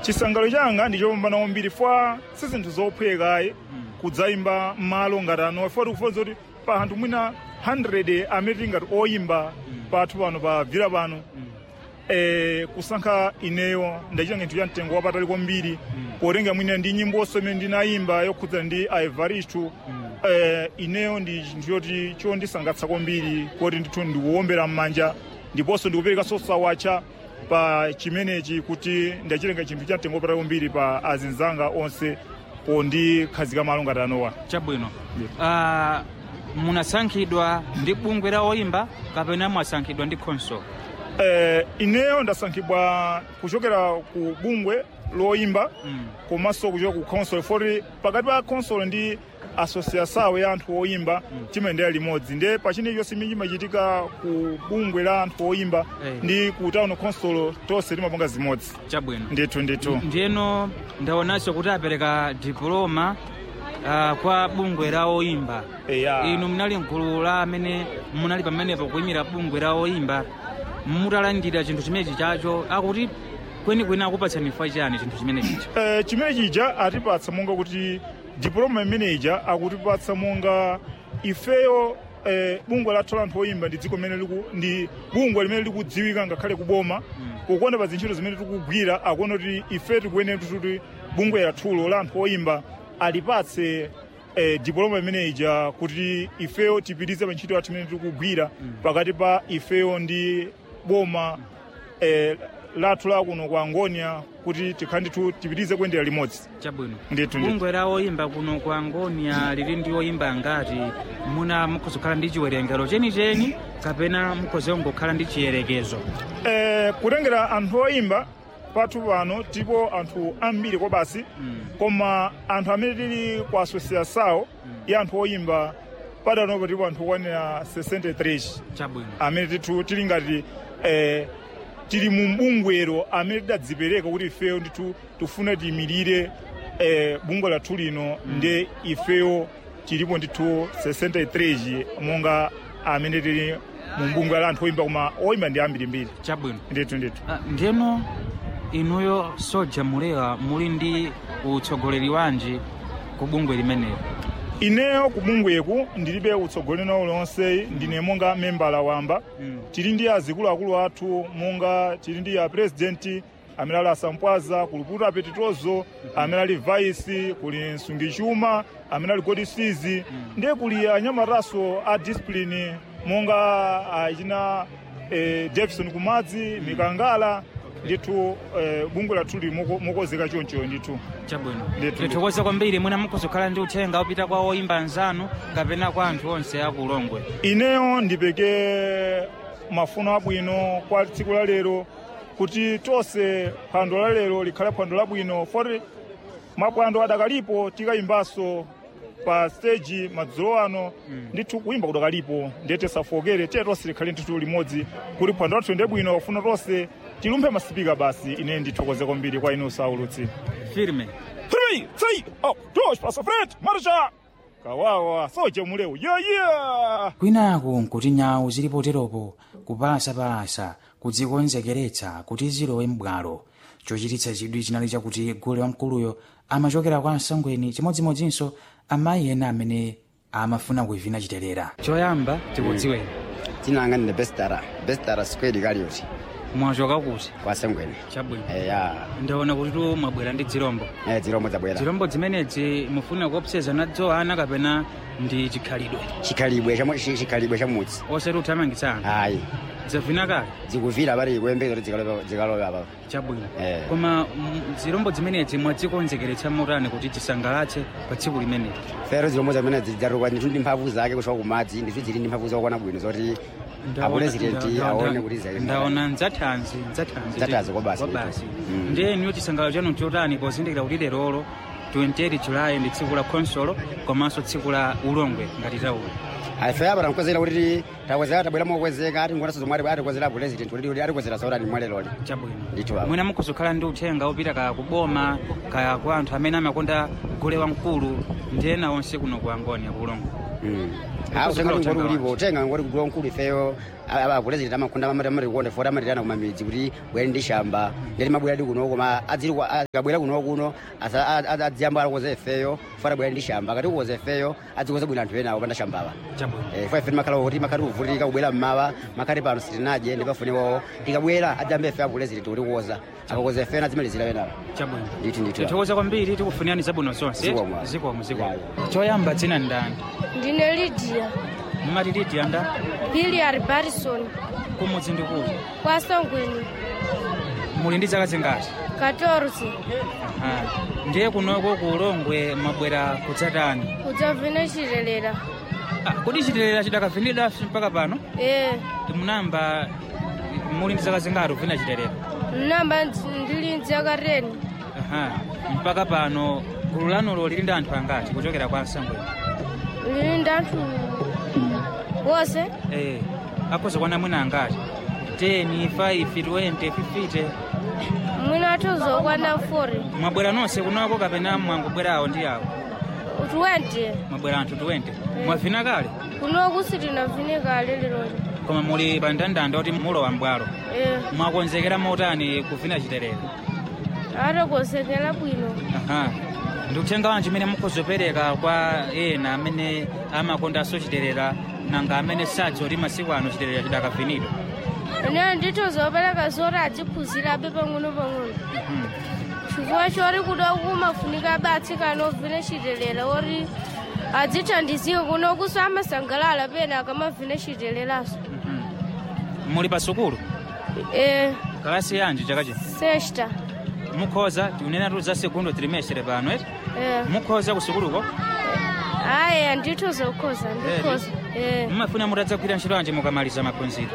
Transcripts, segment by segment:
chisangalo changa ndichopambana kwambiri fwa si zinthu zophwekayi kudzayimba m'malo ngati ano foti kufonza kuti pa anthu mwina 100 amene tingati oyimba pathu pano pa vira pano eh, kusankha ineyo ndachita chinthu cha mtengo wapatali kwambiri potenga mwina ndi nyimboso imene ndinayimba yokhudzana ndi aevaristu eh, ineyo ndi chinthu choti chondisangatsa kwambiri kuti ndithu ndikuwombera m'manja ndiponso ndikuperekanso sawacha pa chimenechi kuti ndachitenga chinthu cha mtengo wapatali kwambiri pa azinzanga onse pondikhazika malo ngati anowa chabwino uh, munasankhidwa ndi bungwe la oyimba kapena mwasankhidwa ndi khonsolo eh, ineyo ndasankhidwa kuchokera ku bungwe loyimba mm. komanso kuchoka ku console foti pakati pa console ndi asosiasawo ya anthu oyimba timayendera limodzi nde pachine chonse imene chimachitika ku bungwe la anthu oyimba Eh. ndi ku town console tonse timapanga zimodzi chabwino ndithu ndithu ndiyeno ndaonanso kuti apereka diploma uh, kwa bungwe la oyimba Eya. inu munali mgulu la amene munali pamenepo kuyimira bungwe la oyimba mutalandira chinthu chimenechi chacho akuti kwenikweni akupatsani fa chani chinthu chimenechi eh, chimene chija atipatsa monga kuti diploma imeneja akutipatsa monga ifeyo eh, bungwe lathu la anthu oyimba ndi dziko limene liku- ndi bungwe limene likudziwika ngakhale kuboma kukonda pa zintchito zimene tikugwira akuona kuti ife tikuyenera kuti bungwe lathulo la anthu oyimba alipatse eh, diploma imeneja kuti ifeyo tipitize pa ntchito yathu imene tikugwira pakati pa ifeyo ndi boma eh, lathu la kuno kwa angonia kuti tikhale ndithu tipitize kuyendera limodzi chabwino ndithu ndithu bungwe la oyimba kuno ku angonia lili ndi oyimba ngati muna mukhozokhala ndi chiwerengero chenicheni kapena mukhozongokhala ndi chiyerekezo eh, kutengera anthu oyimba pathu pano tipo anthu ambiri kwa basi koma anthu amene tili ku asosiasawo ya anthu oyimba padanopo tipo anthu okwanira 63 chabwino amene tithu tili ngati eh, tili mu mbungwero amene tidadzipereka kuti ifeyo ndithu tifuna tiyimirire eh, bungwe lathu lino nde ifeyo tilipo ndithu 63 monga amene tili mu mbungwe la anthu oyimba koma oyimba ndi ambirimbiri chabwino ndithu ndithu Ah, ndiyeno inuyo soja mulewa muli ndi utsogoleri wanji ku bungwe limeneli ineyo ku bungweku ndilibe utsogoleri nawo lonse ndine monga membala wamba Mm. tili ndi azikuluakulu athu monga tili ndi a president amene ali asampwaza kuli puta petitozo amene ali vice kuli msungichuma amene ali godisizi ndiye kuli anyamataso a discipline monga achina eh, jefferson kumadzi mikangala ndithu eh, bungwe lathu lili moko- mokozeka choncho ndithu chabwino Ndithu, tithokoza kwambiri mwina mukhozokhala ndi uthenga upita kwa oyimba anzanu kapena kwa anthu onse aku ulongwe ineyo ndipeke mafuno abwino kwa tsiku la lero kuti tonse phwando la lero likhale phwando labwino foti mapwando adakalipo tikayimbanso pa stage madzulo ano ndithu kuyimba kudakalipo ndiye tisafokere tiye tonse likhale ndithu limodzi kuti phwando lathu ndi bwino wafuna tonse tilumphe masipika basi ine ndithokoze kwambiri kwa inu saulutsi firme 3 sei up dosh passa frente marcha kawawa soja muleu yeah yeah kwinaku nkuti nyawu zili poteropo kupalasa kudzikonzekeretsa kuti zilowe m'bwalo chochititsa chidwi chinali chakuti gule wamkuluyo amachokera kwa msangweni chimodzimodzinso amayi ena amene amafuna kuivina chiterera choyamba tikudziweni dzina langa ndine bestara bestara square kalioti mwachoka kuti kwa sangweni chabwino eya ndaona kuti tu mwabwera ndi dzirombo eh, dzirombo zabwera dzirombo zimenedzi mufuna kuopseza nadzo ana kapena ndi chikhalidwe chikhalibwe chamu- chi- chikhalibwe cha mudzi osati uthamangitsa ana ayi zavina kale zikuvira pali kuyembeza kuti zikalowa- zikalowa apa chabwino Eh. koma mm, zirombo zimenedzi mwadzikonzekeretsa motani kuti tisangalatse pa tsiku limeneli fero zirombo zamene zidzatuka ndithu ndi mphamvu zake kushoka kumadzi ndithu zili ndi mphamvu zokwana bwino zoti apurezidenti aone kuti zali- ndaona ndzathanzi ndzathanzi Ndzathanzi kwa basi, kwa basi Mm. ndiye niyo chisangalo chanu chotani pozindikira kuti lerolo 28 julayi ndi tsiku la khonsolo komanso tsiku la ulongwe ngati tauli ife apa tankwezera kuti takwezera tabwera mokwezeka ati ngonaso zomwe ati- atikwezera purezidenti kuti atikwezera sautani mwaleloli chabwino ndithu apa mwina mukhozokhala ndi uthenga upita kaya kuboma kaya kwa anthu amene amakonda gule wamkulu ndi ena onse kuno ku angoni akulongo Ah, utenga ngoti ulipo utenga ngoti kugula nkulu ifeyo akulezereta amakhunda amatikuona foti amatirana kumamidzi kuti bwere ndi shamba ndeti mabwera di kuno koma akabwera kuno kuno adziyamba alakoza ifeyo foti abwere ndi shamba akati kukoza ifeyo adzikoza bwino anthu ena akupanda shambala fo ife timakhala kuti makhati kuvutika kubwera mmawa makhati pano sitinadye ndipafuniwawo tikabwera adziyamba ife akulezereta kuti kukoza akakoza ifeyo adzimalizira penapo chabwino nditi nditi tithokoza kwambiri tikufunirani zabwino zonse Zikomo. zikomo zikomo choyamba dzina ndani ndine lydia mmati lidia nda biliar barison kumudzi ndikuti kwa songweni muli ndi zaka zingati 14 Aha. ndiye kunoko ku ulongwe mwabwera kudzatani kudzavine chilelera Ah, kodi chilelera chidakavinidwa mpaka pano e munamba muli ndi zaka zingati kuvina chilelera namba ndili nzaka 10 Aha. mpaka pano gulu lanulo lili ndi anthu angati kuchokera kwa sangweni lili ndi anthu wose eh akhoza kwana mwina angati 10 5 20 50 mwina athuzo kwana 40 mwabwera nonse kunoko kapena mwangobwerawo ndi awo 20 mwabwera anthu 20 mwavina kale kunoku sitinavine kale liloli koma muli pa ndandanda kuti mulowa mbwalo e mwakonzekera motani kuvina chilelera atakonzekera bwino aha ndi uthenga wanji umene mukhozopereka kwa ena amene amakondanso chilelera nanga amene sadzoti masiku ano chilelera chidakavinidwa ine ndithozopereka zoti adziphunzirabe pang'ono-pang'ono Mhm. chifukwa choti kuda kumafunika abe atsikana ovine chilelera oti adzithandizike kuno kuso amasangalala pena akamavine chileleraso Mhm. muli pa sukulu e kalasi yanji chaka chino sexta mukhoza tikunena tu za segundo trimestre pano eti e mukhoza ku sukuluko aya ndithozokhoza ndikhoza e mumafuna mutadzagwira ntchito yanji mukamaliza maphunziro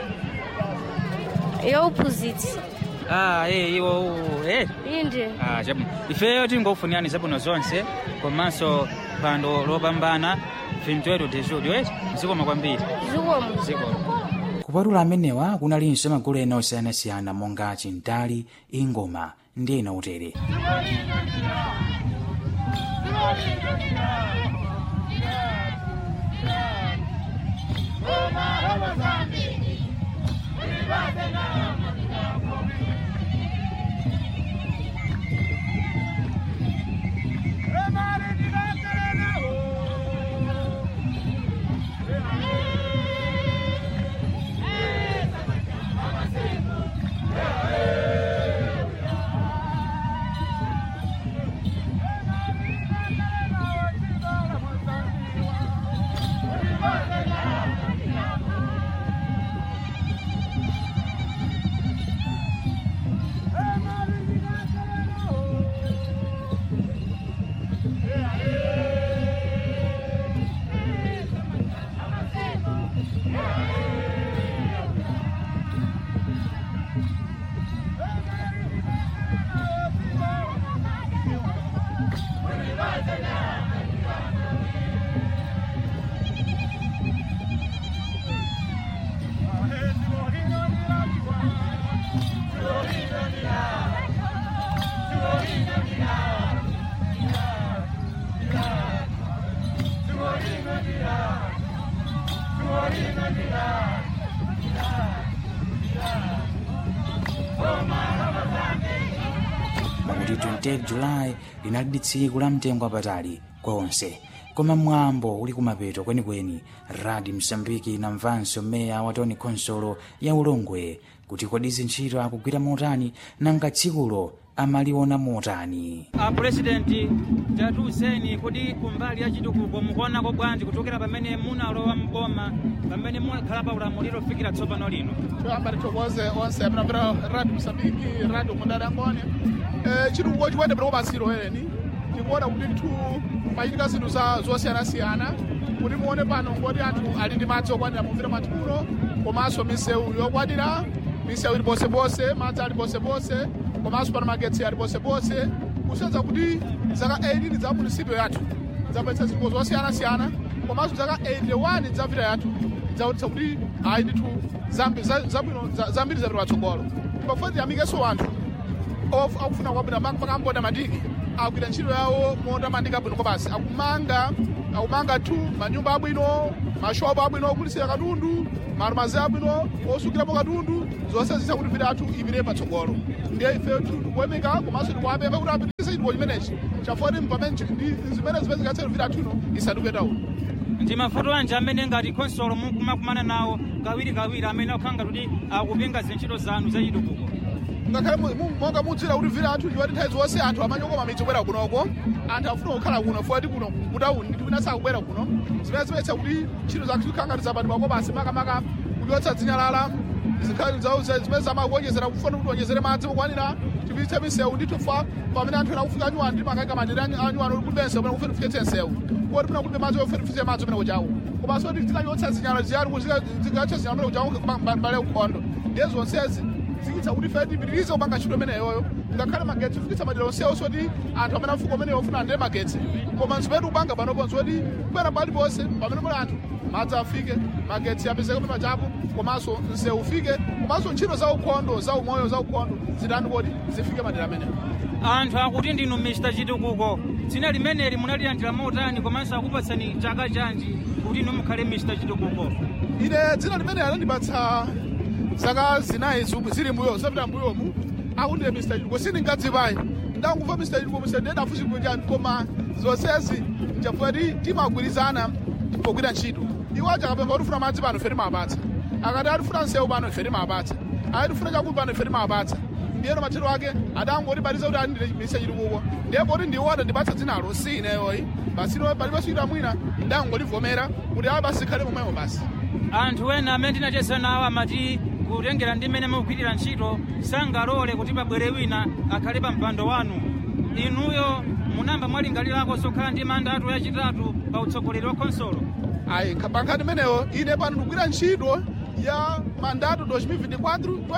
yauphunzitsi ah eh iwo eh inde ah chabwino ifeyo tingofunirani zabwino zonse komanso phwando lopambana 28 de julho eti zikomo kwambiri zikomo zikomo kupatula amenewa kunalinso magulu ena osiyanasiyana monga chintali ingoma ndi ena utere pakuti 28 julayi linali tsiku la mtengo wapatali kwa onse koma mwambo uli kumapeto kwenikweni radi msambiki inamvanso meya wa toni khonsolo ya ulongwe kuti kodi zintchito akugwira motani nanga tsikulo amaliona motani apurezidenti tatiuzeni kodi kumbali ya chitukuko mukuonako bwanji kuchokera pamene munalowa mboma pamene munakhala pa ulamuliro kufikira tsopano lino toyamba tithokoze onse apinapita radio msambiki radio mundadangone eh, chitukuko chikuendepera kopasiro eni tikuona kuti nthu pachitika zinthu za- zosiyanasiyana kuti muone pano ngoti anthu ali ndi madzi okwanira mumvira mathulo komanso misewu yokwanira misewu ili posepose madzi ali posepose komanso pano magetsi ali posepose kusiyedza kuti zaka 18 za munisipyo yathu zapatsa zinthu zosiyanasiyana komanso zaka 81 za vita yathu zaonetsa kuti ayi ndithu zambi- za- zabwino za- zambiri zapita patsogolo pakuti tiyamikeso anthu of- akufuna kwabwino pakamboda madiki akugwira ntchito yawo motamandika bwino kopasi akumanga akumanga tu manyumba abwino mashopu abwino ogulitsira katundu marumazi abwino osukirapo katundu zonse zisa kuti vitatu ipite patsogolo ndiye ife tikuemeka komanso tikuapempha kuti apitise chituko chimenechi chafoti pamene chi- ndi- zimene zipezekatsero vitatuno isaduke uno ndi mavuto anji amene ngati khonsolo mukumakumana nawo kawirikawiri amene akukhala kuti akupinga zintchito zanu zachitukuko ngakhale mu- mu- monga mudzira kuti vitatu ndiwati nthawi zonse anthu amanyokoma midzi kubwera kunoko anthu afuna kukhala kuno fuati kuno kutauni ndi kwina sakubwera kuno zimene zimetsa kuti ntchito zathu zikhala ngati zapatidwa kopasi makamaka kudyotsa dzinyalala zikhali zawo za- zimene zamakuonjezera kufuna kuti onjezere madzi okwanira tipitse misewu ndi tufa pamene anthu ena kufika anyuwano ndi makaika madere anyuwano kulibe nsewu pamene kufuna kufikitse nsewu kuti pina kulibe madzi ofuna kufikitse madzi pamene kuchawo komanso kuti tikanyotsa zinyalala ziyali kuti zikatcha zinyalala pamene kuchawo mbale ukhondo ndiye zonsezi zikitsa kuti fe tipitirize kupanga ntchito imeneyoyo ngakhale magetsi kufikitsa madera onsewo soti anthu amene afuko amene ofuna andire magetsi koma nzimene kupanga panopo nzoti kupera pali ponse pamene pali anthu madzi afike magetsi apezeke pamene pachapo komanso msewu ufike komanso ntchito za ukhondo za umoyo za ukhondo zitani kodi zifike madera amenewo anthu akuti ndinu mr chitukuko dzina limeneli munalilandira motani komanso akupatsani chaka chanji kuti inu mukhale mr chitukuko ine dzina limene anandipatsa zaka zinayi zomwe zili mbuyo zapita mbuyomu akundiye mr chitukuko sindingadzipayi ndangumva mr chitukuko mr ndedafu chitukuko chani koma zonsezi nchafukati timagwirizana pogwira ntchito iwo aja akapempha kuti ufuna madzi pano ife timawapatsa akati atifuna nsewu pano ife timawapatsa ati tifuna chakudya pano ife timawapatsa ndiyeno mathero ake adangotibatiza kuti andile mr chitukuko ndiye poti ndiwo adandipatsa dzinalo si ineyoyi basi ino paliponso ita mwina ndangotivomera kuti ayi basi ikhale momwemo basi anthu ena amene tinacheza nawo amati kutengera ndi mmene mukugwirira ntchito sangalole kuti pabwere wina akhale pa mpando wanu inuyo munamba mwalingalirako sokhala ndi mandatu yachitatu pa utsogoleri wa khonsolo ayi pankhani imeneyo ine pano ndikugwira ntchito ya mandato 2024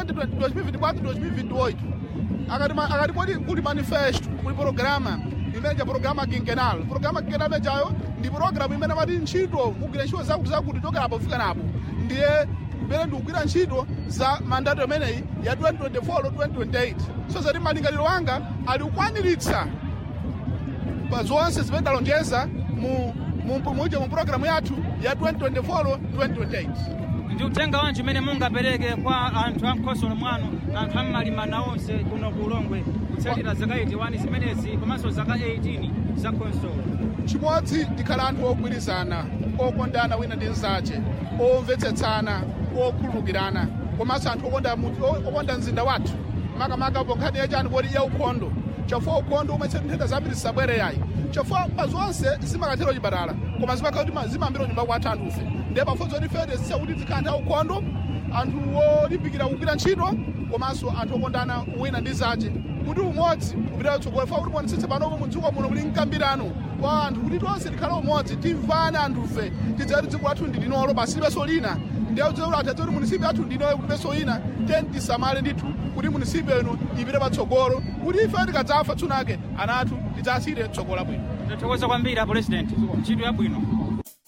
2024 akati ma- akati kodi kuli manifesto kuli programa imene ja programa quinquenal programa quinquenal imenejayo ndi programu imene mati ntchito mugwira ntchito zakuti zakuti chokera apo kufika napo ndiye imene ndikugwira ntchito za mandato imeneyi ya 2024 2028 so zati malingaliro anga ali kukwaniritsa pa zonse zimene ndalonjeza mu mu muje mu programu yathu ya 2024 2028 ndi uthenga wanji umene mungapereke kwa anthu a mkhonsolo mwanu anthu ammalimana onse kuno ku ulongwe kutsatira zaka 81 zimenezi komanso zaka 18 za khonsolo chimodzi tikhala anthu ogwirizana okondana wina ndi mnzace omvetsetsana okhululukirana komanso anthu okonda mu- o- okonda mzinda wathu makamaka po nkhani yachani poti ya ukhondo chifukwa ukhondo umachita nthenda zambiri zisabwere yayi chifukwa pa zonse zimakathera chipatala koma zimakhala kuti ma- zimayambira nyumba kwathu anthufe ndiye pafunso kuti fete zisakuti zikhala anthu aukhondo anthu olimbikira kugwira ntchito komanso anthu okondana wina ndi zace kuti umodzi upita utsogolo fa kuti muonetsetse panopo mudziko muno muli mkambirano wa anthu kuti tonse tikhale umodzi timvane anthufe tidzati dziko lathu ndi linolo basi libenso lina ndiye udziwe kuti atadze kuti munisipi athu ndinoyo kulibenso ina teni tisamale ndithu kuti munisipi ino ipite patsogolo kuti ife tikadzafa tsunake ana athu tidzasire tsogolo labwino tathokoza kwambiri a president ntchito yabwino